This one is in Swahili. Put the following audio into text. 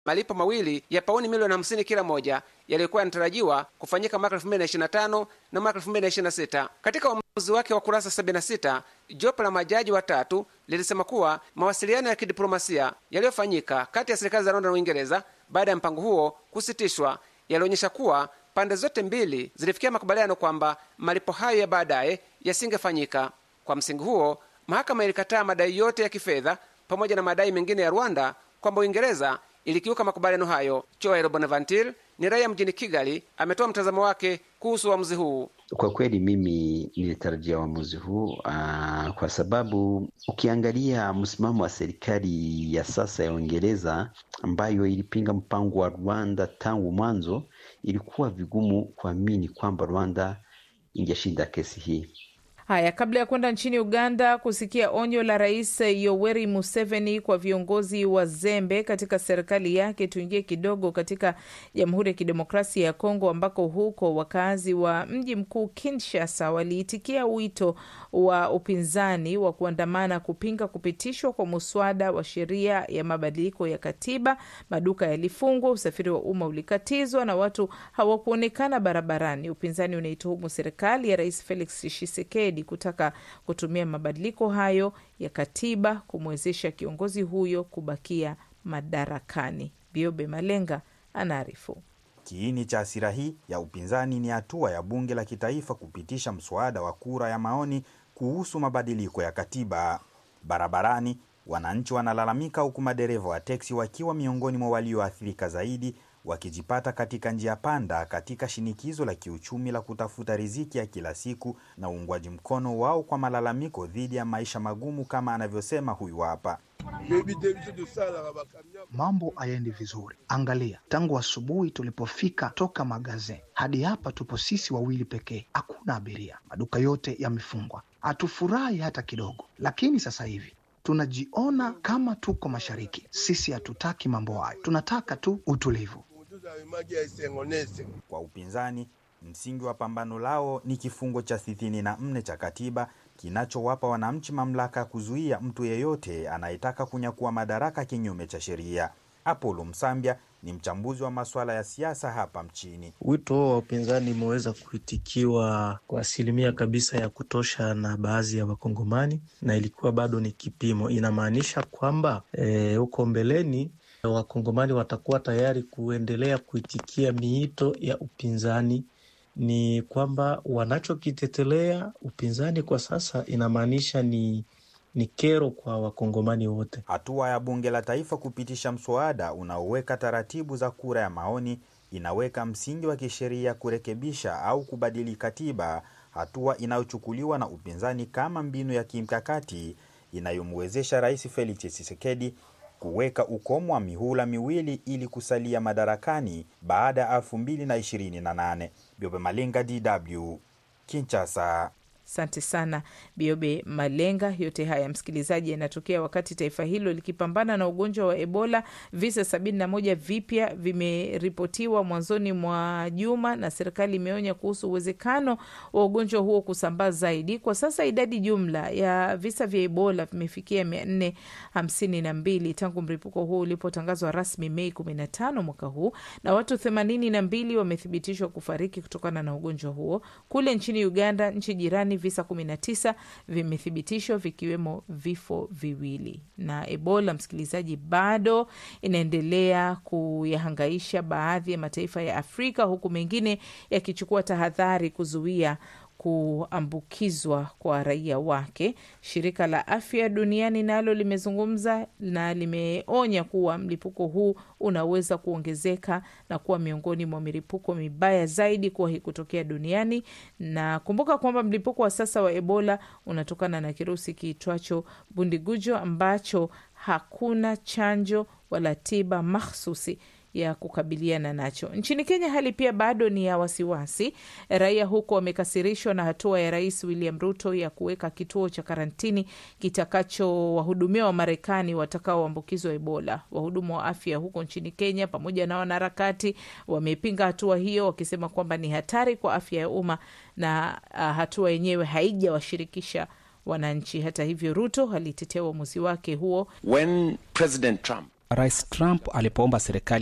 malipo mawili ya pauni milioni 50 kila moja yaliyokuwa yanatarajiwa kufanyika mwaka 2025 na mwaka 2026. Katika uamuzi wake wa kurasa 76, jopo la majaji watatu lilisema kuwa mawasiliano ya kidiplomasia yaliyofanyika kati ya serikali za Rwanda na Uingereza baada ya mpango huo kusitishwa yalionyesha kuwa pande zote mbili zilifikia makubaliano kwamba malipo hayo ya baadaye yasingefanyika. Kwa msingi huo, mahakama ilikataa madai yote ya kifedha pamoja na madai mengine ya Rwanda kwamba Uingereza ilikiuka makubaliano hayo. Joel Bonaventure ni raia mjini Kigali, ametoa mtazamo wake kuhusu uamuzi huu. Kwa kweli mimi nilitarajia uamuzi huu uh, kwa sababu ukiangalia msimamo wa serikali ya sasa ya Uingereza ambayo ilipinga mpango wa Rwanda tangu mwanzo, ilikuwa vigumu kuamini kwamba Rwanda ingeshinda kesi hii. Haya, kabla ya kwenda nchini Uganda kusikia onyo la Rais Yoweri Museveni kwa viongozi wazembe katika serikali yake, tuingie kidogo katika Jamhuri ya Kidemokrasia ya Kongo, ambako huko wakazi wa mji mkuu Kinshasa waliitikia wito wa upinzani wa kuandamana kupinga kupitishwa kwa muswada wa sheria ya mabadiliko ya katiba. Maduka yalifungwa, usafiri wa umma ulikatizwa na watu hawakuonekana barabarani. Upinzani unaituhumu serikali ya Rais Felix Tshisekedi kutaka kutumia mabadiliko hayo ya katiba kumwezesha kiongozi huyo kubakia madarakani. Biobe Malenga anaarifu. Kiini cha hasira hii ya upinzani ni hatua ya bunge la kitaifa kupitisha mswada wa kura ya maoni kuhusu mabadiliko ya katiba. Barabarani wananchi wanalalamika, huku madereva wa teksi wakiwa miongoni mwa walioathirika zaidi, wakijipata katika njia panda katika shinikizo la kiuchumi la kutafuta riziki ya kila siku na uungwaji mkono wao kwa malalamiko dhidi ya maisha magumu, kama anavyosema huyu hapa. Mambo hayaendi vizuri. Angalia, tangu asubuhi tulipofika toka magaze hadi hapa tupo sisi wawili pekee, hakuna abiria, maduka yote yamefungwa. Hatufurahi hata kidogo, lakini sasa hivi tunajiona kama tuko mashariki. Sisi hatutaki mambo hayo, tunataka tu utulivu. Kwa upinzani, msingi wa pambano lao ni kifungo cha sitini na nne cha katiba kinachowapa wananchi mamlaka ya kuzuia mtu yeyote anayetaka kunyakua madaraka kinyume cha sheria. Apolo Msambya ni mchambuzi wa masuala ya siasa hapa mchini. Wito huo wa upinzani umeweza kuitikiwa kwa asilimia kabisa ya kutosha na baadhi ya Wakongomani, na ilikuwa bado ni kipimo. Inamaanisha kwamba huko e, mbeleni Wakongomani watakuwa tayari kuendelea kuitikia miito ya upinzani. Ni kwamba wanachokitetelea upinzani kwa sasa inamaanisha ni ni kero kwa wakongomani wote. Hatua ya bunge la taifa kupitisha mswada unaoweka taratibu za kura ya maoni inaweka msingi wa kisheria kurekebisha au kubadili katiba, hatua inayochukuliwa na upinzani kama mbinu ya kimkakati inayomwezesha Rais Felix Tshisekedi kuweka ukomo wa mihula miwili ili kusalia madarakani baada ya 2028. Biobe Malenga, DW, Kinshasa. Asante sana Biobe Malenga. Yote haya msikilizaji, yanatokea wakati taifa hilo likipambana na ugonjwa wa Ebola. Visa sabini na moja vipya vimeripotiwa mwanzoni mwa juma, na serikali imeonya kuhusu uwezekano wa ugonjwa huo kusambaa zaidi. Kwa sasa idadi jumla ya visa vya Ebola vimefikia mia nne hamsini na mbili tangu mlipuko huo ulipotangazwa rasmi Mei kumi na tano mwaka huu, na watu themanini na mbili wamethibitishwa kufariki kutokana na ugonjwa huo. Kule nchini Uganda, nchi jirani visa 19 vimethibitishwa vikiwemo vifo viwili. Na Ebola, msikilizaji, bado inaendelea kuyahangaisha baadhi ya mataifa ya Afrika, huku mengine yakichukua tahadhari kuzuia kuambukizwa kwa raia wake. Shirika la Afya Duniani nalo limezungumza na limeonya kuwa mlipuko huu unaweza kuongezeka na kuwa miongoni mwa milipuko mibaya zaidi kuwahi kutokea duniani. Na kumbuka kwamba mlipuko wa sasa wa Ebola unatokana na kirusi kiitwacho Bundigujo ambacho hakuna chanjo wala tiba mahsusi ya kukabiliana nacho. Nchini Kenya hali pia bado ni ya wasiwasi. Raia huko wamekasirishwa na hatua ya Rais William Ruto ya kuweka kituo cha karantini kitakachowahudumia Wamarekani watakaoambukizwa Ebola. Wahudumu wa afya huko nchini Kenya pamoja na wanaharakati wamepinga hatua hiyo, wakisema kwamba ni hatari kwa afya ya umma na uh, hatua yenyewe haijawashirikisha wananchi. Hata hivyo, Ruto alitetea uamuzi wake huo When President Trump Rais Trump alipoomba serikali